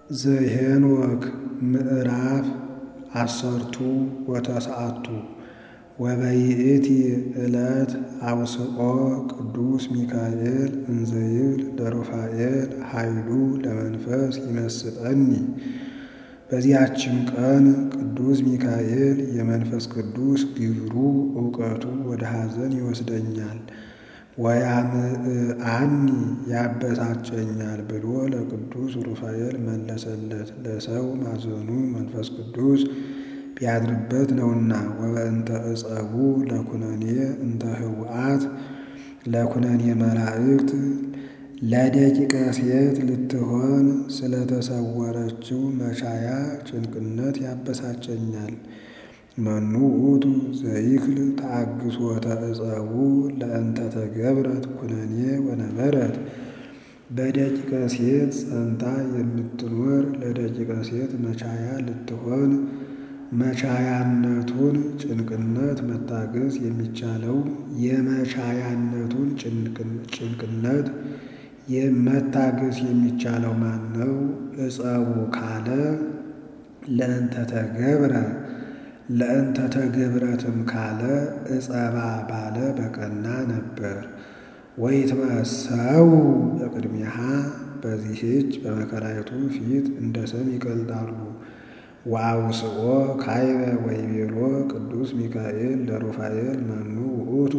ዘኄንወክ ምዕራፍ አሰርቱ ወተስዓቱ ወበይእቲ ዕለት አውስኦ ቅዱስ ሚካኤል እንዘይብል ለሩፋኤል ኃይሉ ለመንፈስ ይመስጠኒ። በዚያችም ቀን ቅዱስ ሚካኤል የመንፈስ ቅዱስ ግብሩ እውቀቱ ወደ ሐዘን ይወስደኛል ወያምዕአኒ ያበሳጨኛል ብሎ ለቅዱስ ሩፋኤል መለሰለት። ለሰው ማዘኑ መንፈስ ቅዱስ ቢያድርበት ነውና። ወበእንተ ዕጸቡ ለኩነኔ እንተ ህውአት ለኩነኔ መላእክት ለደቂቀ ሴት ልትሆን ስለተሰወረችው መቻያ ጭንቅነት ያበሳጨኛል። መኑ ውእቱ ዘይክል ተአግሶተ ዕጸቡ ለእንተ ተገብረት ኩነኔ ወነበረት በደቂቀ ሴት ጸንታ የምትኖር ለደቂቀ ሴት መቻያ ልትሆን መቻያነቱን ጭንቅነት መታገስ የሚቻለው የመቻያነቱን ጭንቅነት መታገስ የሚቻለው ማን ነው? ዕጸቡ ካለ ለእንተ ተገብረ ለእንተ ተገብረትም ካለ ዕጸባ ባለ በቀና ነበር። ወይትመሰው በቅድሚያሃ በዚህች በመከራይቱ ፊት እንደ ሰም ይቀልጣሉ። ወአውስኦ ካይበ ወይቤሎ ቅዱስ ሚካኤል ለሩፋኤል መኑ ውእቱ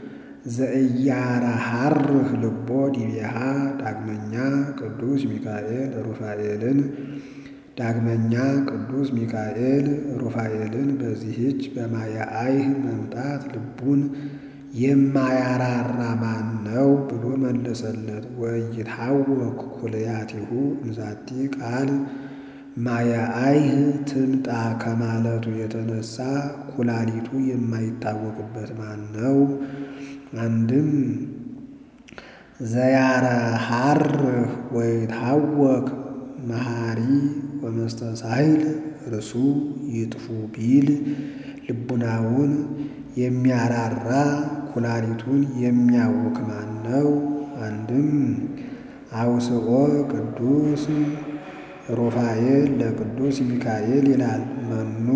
ዘእያረሃርህ ልቦ ዲቤሃ ዳግመኛ ቅዱስ ሚካኤል ሩፋኤልን ዳግመኛ ቅዱስ ሚካኤል ሩፋኤልን በዚህች በማያአይህ መምጣት ልቡን የማያራራ ማን ነው ብሎ መለሰለት። ወይትሐወክ ኩልያቲሁ እንዛቲ ቃል ማያአይህ ትምጣ ከማለቱ የተነሳ ኩላሊቱ የማይታወቅበት ማን ነው? አንድም ዘያረሃርህ ወይትሐወክ መሐሪ ወመስተሳሂል እርሱ ይጥፉ ቢል ልቡናውን የሚያራራ ኩላሊቱን የሚያውክ ማን ነው? አንድም አውስኦ ቅዱስ ሩፋኤል ለቅዱስ ሚካኤል ይላል። መኑ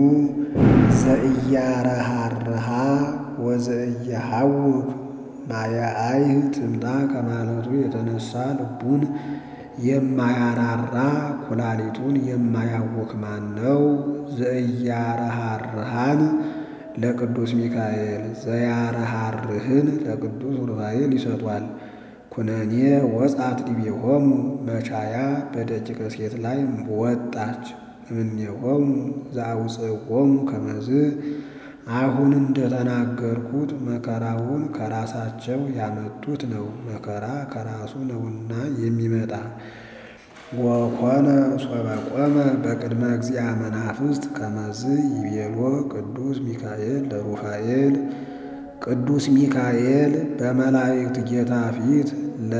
ዘእያረሃርሃ ወዘእየሐውክ ማያአይህ ትምጣ ከማለቱ የተነሳ ልቡን የማያራራ ኩላሊቱን የማያውክ ማን ነው? ዘእያረሃርሃን ለቅዱስ ሚካኤል ዘያረሃርህን ለቅዱስ ሩፋኤል ይሰጧል። ኩነኔ ወጻት ዲቤሆሙ መቻያ በደቂቀ ሴት ላይ ወጣች። እምኔሆሙ ዘአውፅዎሙ ከመዝ አሁን እንደተናገርኩት መከራውን ከራሳቸው ያመጡት ነው። መከራ ከራሱ ነውና የሚመጣ ወኮነ ሶበ ቆመ በቅድመ እግዚአ መናፍስት ከመዝ ይቤሎ ቅዱስ ሚካኤል ለሩፋኤል ቅዱስ ሚካኤል በመላእክት ጌታ ፊት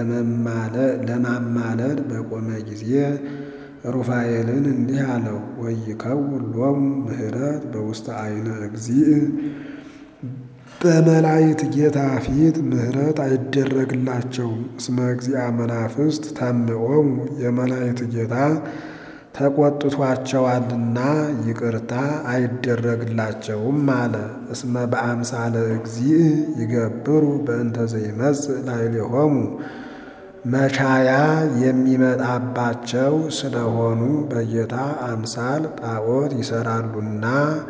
ለማማለድ በቆመ ጊዜ ሩፋኤልን እንዲህ አለው። ወይከውን ሎሙ ምህረት በውስተ አይነ እግዚእ በመላእክት ጌታ ፊት ምህረት አይደረግላቸውም። እስመ እግዚአ መናፍስት ታምዖሙ የመላእክት ጌታ ተቆጥቷቸዋልና ይቅርታ አይደረግላቸውም አለ። እስመ በአምሳለ እግዚእ ይገብሩ በእንተ ዘይመጽእ ላዕሌሆሙ መቻያ የሚመጣባቸው ስለሆኑ በጌታ አምሳል ጣዖት ይሰራሉና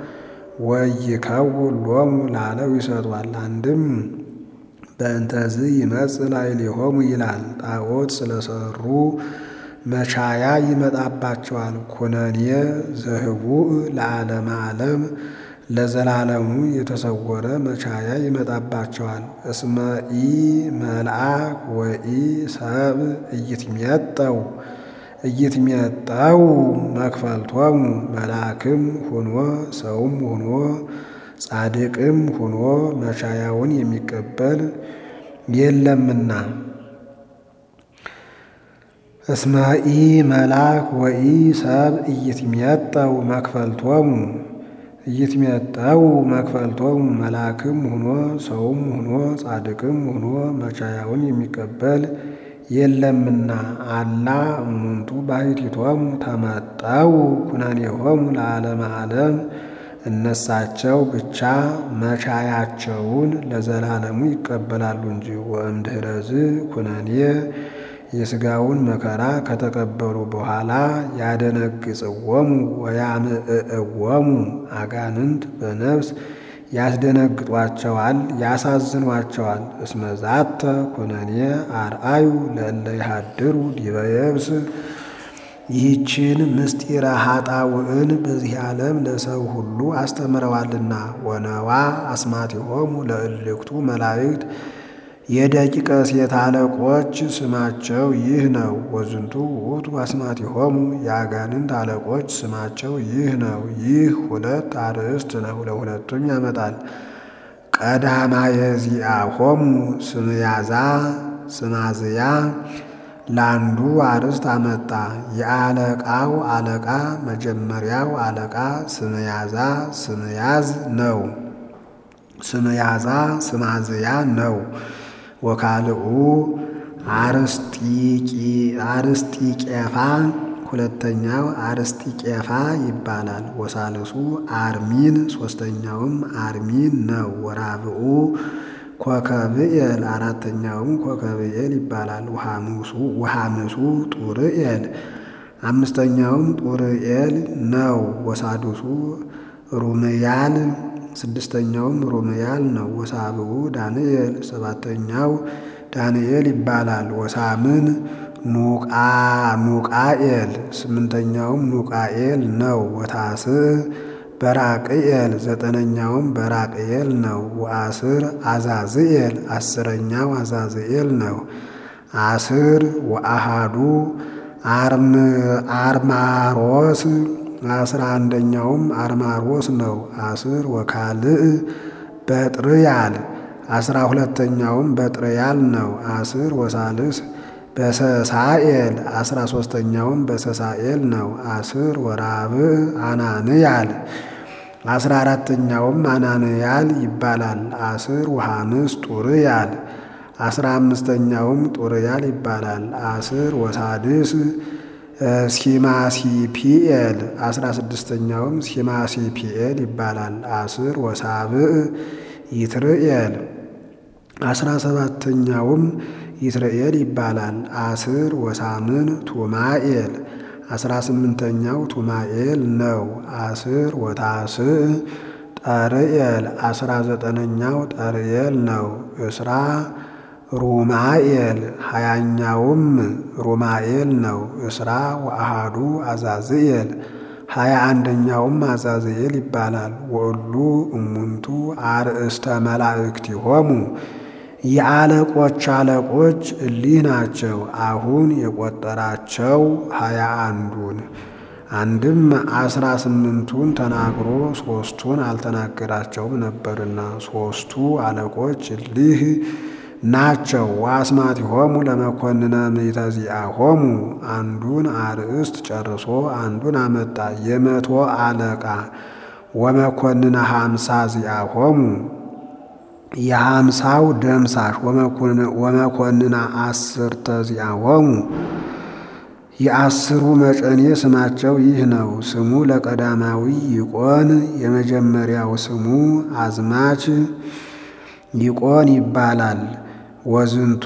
ወይከውን ሎሙ ላለው ይሰጧል። አንድም በእንተዝ ይመጽእ ላዕሌሆሙ ይላል። ጣዖት ስለሰሩ መቻያ ይመጣባቸዋል። ኩነኔ ዘህቡእ ለዓለመ ዓለም ለዘላለሙ የተሰወረ መቻያ ይመጣባቸዋል። እስመ ኢ መልአክ ወኢ ሰብ እይትሜጠው እይትሜጠው መክፈልቶሙ መልአክም ሁኖ ሰውም ሁኖ ጻድቅም ሁኖ መቻያውን የሚቀበል የለምና። እስመ ኢ መልአክ ወኢ ሰብ እይትሜጠው መክፈልቶሙ እይትሜጠው መክፈልቶሙ መልአክም ሁኖ ሰውም ሁኖ ጻድቅም ሁኖ መቻያውን የሚቀበል የለምና አላ እሙንቱ ባሕቲቶሙ ተመጠው ኩነኔሆሙ ለዓለመ ዓለም እነሳቸው ብቻ መቻያቸውን ለዘላለሙ ይቀበላሉ እንጂ ወእምድኅረዝ ኩነኔ የሥጋውን መከራ ከተቀበሉ በኋላ ያደነግጽዎሙ ወያምዕዕዎሙ አጋንንት በነፍስ ያስደነግጧቸዋል፣ ያሳዝኗቸዋል። እስመ ዛተ ኩነኔ አርአዩ ለእለ ይሃድሩ ዲበ የብስ ይህችን ምስጢረ ኃጣውዕን በዚህ ዓለም ለሰው ሁሉ አስተምረዋልና። ወነዋ አስማቲሆሙ ለእልክቱ መላእክት የደቂቀ ሴት አለቆች ስማቸው ይህ ነው። ወዝንቱ ውእቱ አስማቲሆሙ የአጋንንት አለቆች ስማቸው ይህ ነው። ይህ ሁለት አርእስት ነው፣ ለሁለቱም ያመጣል። ቀዳማየ ዚአሆሙ ስምያዛ ስማዝያ ለአንዱ አርእስት አመጣ። የአለቃው አለቃ መጀመሪያው አለቃ ስምያዛ ስምያዝ ነው። ስምያዛ ስማዝያ ነው። ወካልኡ አርስጢቄፋ ሁለተኛው አርስጢቄፋ ይባላል። ወሳልሱ አርሚን ሶስተኛውም አርሚን ነው። ወራብኡ ኮከብኤል አራተኛውም ኮከብኤል ይባላል። ውሃምሱ ጡርኤል አምስተኛውም ጡርኤል ነው። ወሳዱሱ ሩምያል ስድስተኛውም ሩምያል ነው። ወሳብኡ ዳንኤል ሰባተኛው ዳንኤል ይባላል። ወሳምን ኑቃ ኑቃኤል ስምንተኛውም ኑቃኤል ነው። ወታስዕ በራቅኤል ዘጠነኛውም በራቅኤል ነው። ወአስር አዛዝኤል አስረኛው አዛዝኤል ነው። አስር ወአሃዱ አርማሮስ አስራ አንደኛውም አርማሮስ ነው። አስር ወካልእ በጥርያል አስራ ሁለተኛውም በጥርያል ነው። አስር ወሳልስ በሰሳኤል አስራ ሶስተኛውም በሰሳኤል ነው። አስር ወራብዕ አናንያል አስራ አራተኛውም አናንያል ይባላል። አስር ወሐምስ ጡርያል አስራ አምስተኛውም ጡርያል ይባላል። አስር ወሳድስ ሲማሲፒኤል አስራ ስድስተኛውም ሲማሲፒኤል ይባላል። አስር ወሳብዕ ይትርኤል አስራ ሰባተኛውም ይትርኤል ይባላል። አስር ወሳምን ቱማኤል አስራ ስምንተኛው ቱማኤል ነው። አስር ወታስዕ ጠርኤል አስራ ዘጠነኛው ጠርኤል ነው። እስራ ሩማኤል ሀያኛውም ሩማኤል ነው። እስራ ወአሃዱ አዛዝኤል ሀያ አንደኛውም አዛዝኤል ይባላል። ወእሉ እሙንቱ አርእስተ መላእክቲሆሙ የአለቆች አለቆች እሊህ ናቸው። አሁን የቆጠራቸው ሀያ አንዱን አንድም አስራ ስምንቱን ተናግሮ ሶስቱን አልተናገራቸውም ነበርና ሶስቱ አለቆች እሊህ ናቸው። ወአስማቲሆሙ ለመኮንነ ምእተ ዚአሆሙ አንዱን አርእስት ጨርሶ አንዱን አመጣ። የመቶ አለቃ ወመኮንነ ሀምሳ ዚአሆሙ የሀምሳው ደምሳሽ ወመኮንና አስርተ ዚአሆሙ የአስሩ መጨኔ ስማቸው ይህ ነው። ስሙ ለቀዳማዊ ይቆን የመጀመሪያው ስሙ አዝማች ይቆን ይባላል። ወዝንቱ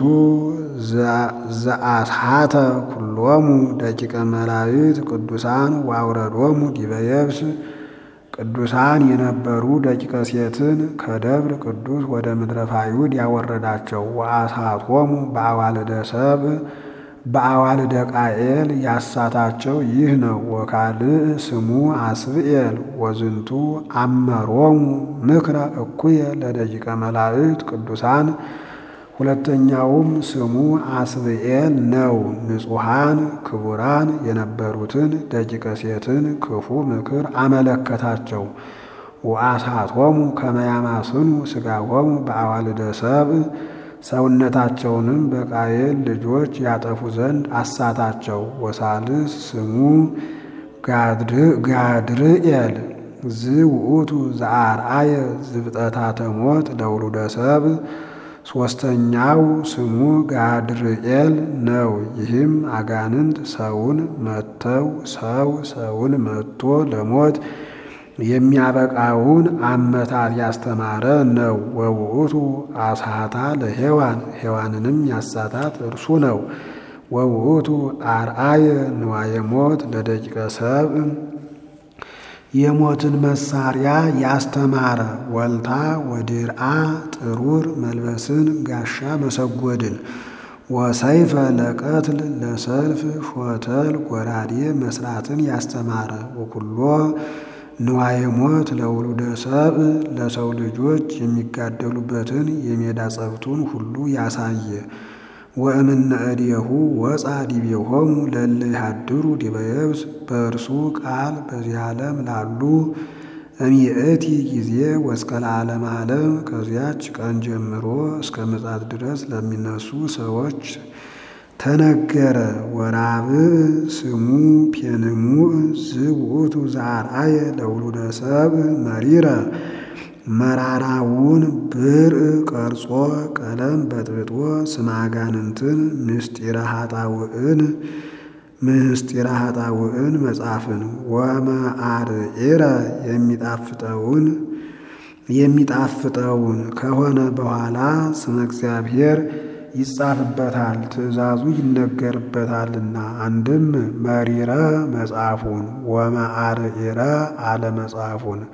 ዘአስሓተ ኩሎሙ ደቂቀ መላእክት ቅዱሳን ወአውረዶሙ ዲበ የብስ ቅዱሳን የነበሩ ደቂቀ ሴትን ከደብረ ቅዱስ ወደ ምድረ ፋይሁድ ያወረዳቸው። ወአስሓቶሙ በአዋልደ ሰብእ በአዋልደ ቃኤል ያሳታቸው ይህ ነው። ወካልእ ስሙ አስብኤል ወዝንቱ አመሮሙ ምክረ እኩየ ለደቂቀ መላእክት ቅዱሳን ሁለተኛውም ስሙ አስብኤል ነው። ንጹሐን ክቡራን የነበሩትን ደቂቀ ሴትን ክፉ ምክር አመለከታቸው። ወአስሓቶሙ ከመ ያማስኑ ሥጋሆሙ በአዋልደ ሰብእ ሰውነታቸውንም በቃየል ልጆች ያጠፉ ዘንድ አሳታቸው። ወሳልስ ስሙ ጋድርኤል ዝ ውእቱ ዘአርአየ ዝብጠታተ ሞት ለውሉደ ሰብእ ሦስተኛው ስሙ ጋድርኤል ነው። ይህም አጋንንት ሰውን መተው ሰው ሰውን መቶ ለሞት የሚያበቃውን አመታት ያስተማረ ነው። ወውእቱ አስሐታ ለሔዋን ሔዋንንም ያሳታት እርሱ ነው። ወውእቱ አርአየ ንዋየ ሞት ለደቂቀ ሰብእ የሞትን መሳሪያ ያስተማረ ወልታ ወድርአ ጥሩር መልበስን ጋሻ መሰጎድን ወሰይፈ ለቀትል ለሰልፍ ሾተል ጎራዴ መስራትን ያስተማረ ወኩሎ ንዋየ ሞት ለውሉደ ሰብእ ለሰው ልጆች የሚጋደሉበትን የሜዳ ጸብቱን ሁሉ ያሳየ ወእምነ እዴሁ ወፃ ዲቤሆሙ ለእለ ይሃድሩ ዲበ የብስ በእርሱ ቃል በዚህ ዓለም ላሉ እሚእቲ ጊዜ ወእስከ ለዓለመ ዓለም ከዚያች ቀን ጀምሮ እስከ ምጽአት ድረስ ለሚነሱ ሰዎች ተነገረ። ወራብዕ ስሙ ፔንሙዕ ዝውእቱ ዘአርአየ ለውሉደ ሰብእ መሪረ መራራውን ብርዕ ቀርጾ ቀለም በጥብጦ ስመ አጋንንትን ምስጢረ ኃጣውእን ምስጢረ ኃጣውእን መጻፍን ወመአርዒረ የሚጣፍጠውን የሚጣፍጠውን ከሆነ በኋላ ስመ እግዚአብሔር ይጻፍበታል፣ ትእዛዙ ይነገርበታልና። አንድም መሪረ መጽሐፉን ወመአርዒረ አለ መጽሐፉን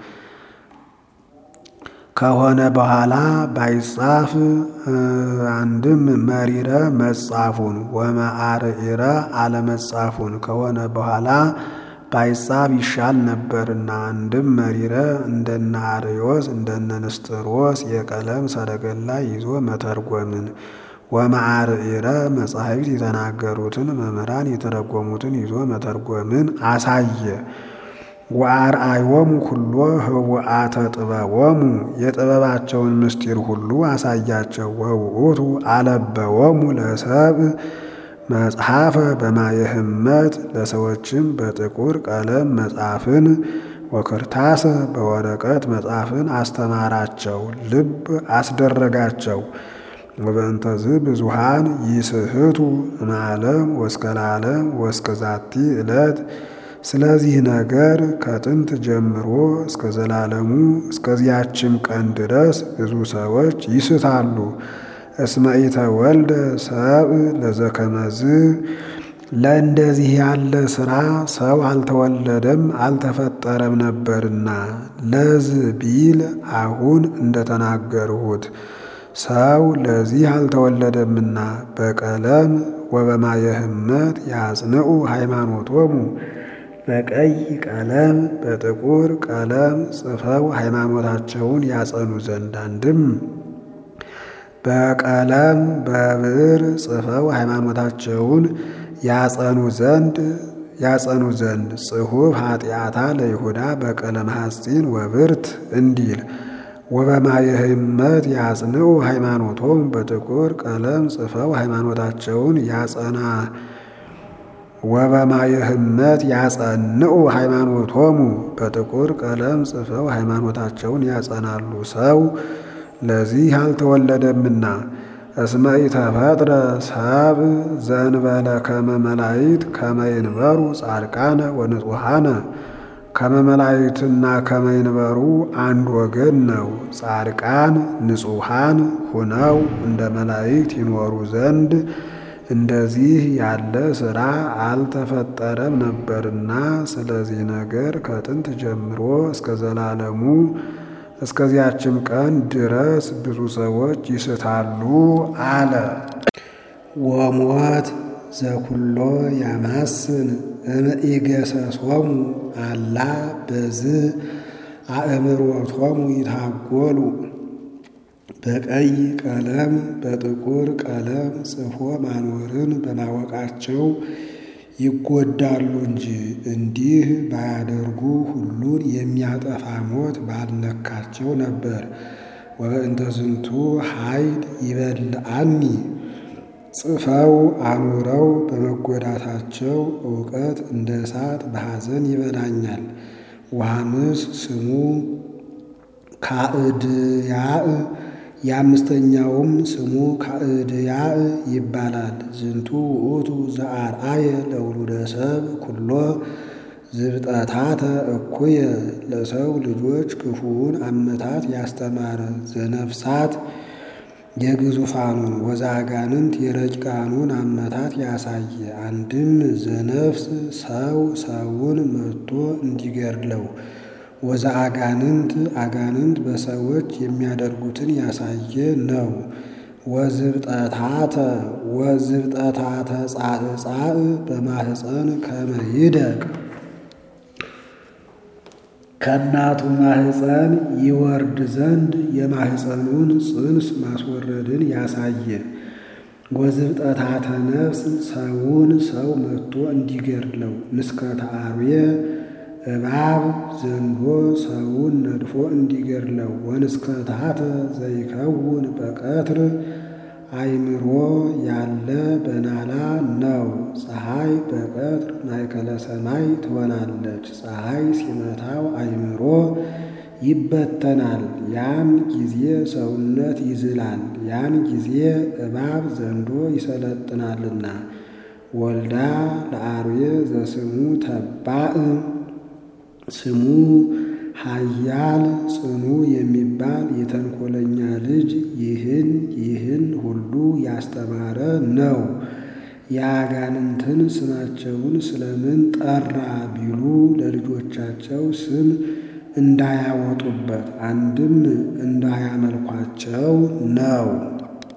ከሆነ በኋላ ባይጻፍ አንድም መሪረ መጻፉን ወመአርዒረ አለመጻፉን ከሆነ በኋላ ባይጻፍ ይሻል ነበርና። አንድም መሪረ እንደነ አርዮስ እንደነ ንስጥሮስ የቀለም ሰረገላ ይዞ መተርጎምን ወመአርዒረ መጻሕፍት የተናገሩትን መምህራን የተረጎሙትን ይዞ መተርጎምን አሳየ። ወአርአዮሙ ኩሎ ህውአተ ጥበቦሙ የጥበባቸውን ምስጢር ሁሉ አሳያቸው። ወውእቱ አለበዎሙ ለሰብእ መጽሐፈ በማየ ሕመት ለሰዎችም በጥቁር ቀለም መጻፍን ወክርታሰ በወረቀት መጻፍን አስተማራቸው፣ ልብ አስደረጋቸው። ወበእንተዝ ብዙሃን ይስህቱ እምዓለም ወእስከ ለዓለም ወእስከ ዛቲ ዕለት ስለዚህ ነገር ከጥንት ጀምሮ እስከ ዘላለሙ እስከዚያችም ቀን ድረስ ብዙ ሰዎች ይስታሉ። እስመ ኢተወልደ ሰብእ ለዘከመዝ ለእንደዚህ ያለ ሥራ ሰው አልተወለደም አልተፈጠረም ነበርና። ለዝ ቢል አሁን እንደተናገርሁት ሰው ለዚህ አልተወለደምና በቀለም ወበማየ ሕመት ያጽንዑ ሃይማኖቶሙ በቀይ ቀለም በጥቁር ቀለም ጽፈው ሃይማኖታቸውን ያጸኑ ዘንድ አንድም በቀለም በብዕር ጽፈው ሃይማኖታቸውን ያጸኑ ዘንድ ያጸኑ ዘንድ ጽሑፍ ኃጢአታ ለይሁዳ በቀለም ሐጺን ወብርት እንዲል ወበማየ ሕመት ያጽንዑ ሃይማኖቶም በጥቁር ቀለም ጽፈው ሃይማኖታቸውን ያጸና ወበማየ ሕመት ያጸንዑ ሃይማኖቶሙ በጥቁር ቀለም ጽፈው ሃይማኖታቸውን ያጸናሉ። ሰው ለዚህ አልተወለደምና። እስመ ኢተፈጥረ ሰብእ ዘእንበለ ከመ መላእክት ከመ ይንበሩ ጻድቃነ ወንጹሐነ ከመ መላእክትና ከመ ይንበሩ አንድ ወገን ነው። ጻድቃን ንጹሐን ሁነው እንደ መላእክት ይኖሩ ዘንድ እንደዚህ ያለ ሥራ አልተፈጠረም ነበርና። ስለዚህ ነገር ከጥንት ጀምሮ እስከ ዘላለሙ እስከዚያችም ቀን ድረስ ብዙ ሰዎች ይስታሉ አለ። ወሞት ዘኩሎ ያማስን እምኢገሰሶሙ አላ በዝ አእምሮቶሙ ይታጎሉ በቀይ ቀለም በጥቁር ቀለም ጽፎ ማኖርን በማወቃቸው ይጎዳሉ እንጂ እንዲህ ባያደርጉ ሁሉን የሚያጠፋ ሞት ባልነካቸው ነበር። ወበእንተ ዝንቱ ኃይል ይበልዐኒ ጽፈው አኑረው በመጎዳታቸው እውቀት እንደ እሳት በሐዘን ይበላኛል። ወሐምስ ስሙ ካዕድያእ የአምስተኛውም ስሙ ካዕድያዕ ይባላል። ዝንቱ ውእቱ ዘአርአየ ለውሉደ ሰብ ኩሎ ዝብጠታተ እኩየ ለሰው ልጆች ክፉውን አመታት ያስተማረ ዘነፍሳት የግዙፋኑን ወዘአጋንንት የረቂቃኑን አመታት ያሳየ። አንድም ዘነፍስ ሰው ሰውን መትቶ እንዲገድለው ወዘአጋንንት አጋንንት በሰዎች የሚያደርጉትን ያሳየ ነው። ወዝብጠታተ ወዝብጠታተ ጻዕጻዕ በማህፀን ከመ ይደቅ ከእናቱ ማህፀን ይወርድ ዘንድ የማህፀኑን ጽንስ ማስወረድን ያሳየ። ወዝብጠታተ ነፍስ ሰውን ሰው መትቶ እንዲገድለው ንስከተ አርዌ እባብ ዘንዶ ሰውን ነድፎ እንዲገድለው ወንስከታተ ዘይከውን በቀትር አእምሮ ያለ በናላ ነው። ፀሐይ በቀትር ማእከለ ሰማይ ትሆናለች። ፀሐይ ሲመታው አእምሮ ይበተናል። ያን ጊዜ ሰውነት ይዝላል። ያን ጊዜ እባብ ዘንዶ ይሰለጥናልና። ወልዳ ለአርዌ ዘስሙ ተባእ ስሙ ኃያል ጽኑ የሚባል የተንኮለኛ ልጅ ይህን ይህን ሁሉ ያስተማረ ነው። የአጋንንትን ስማቸውን ስለምን ጠራ ቢሉ ለልጆቻቸው ስም እንዳያወጡበት አንድም እንዳያመልኳቸው ነው።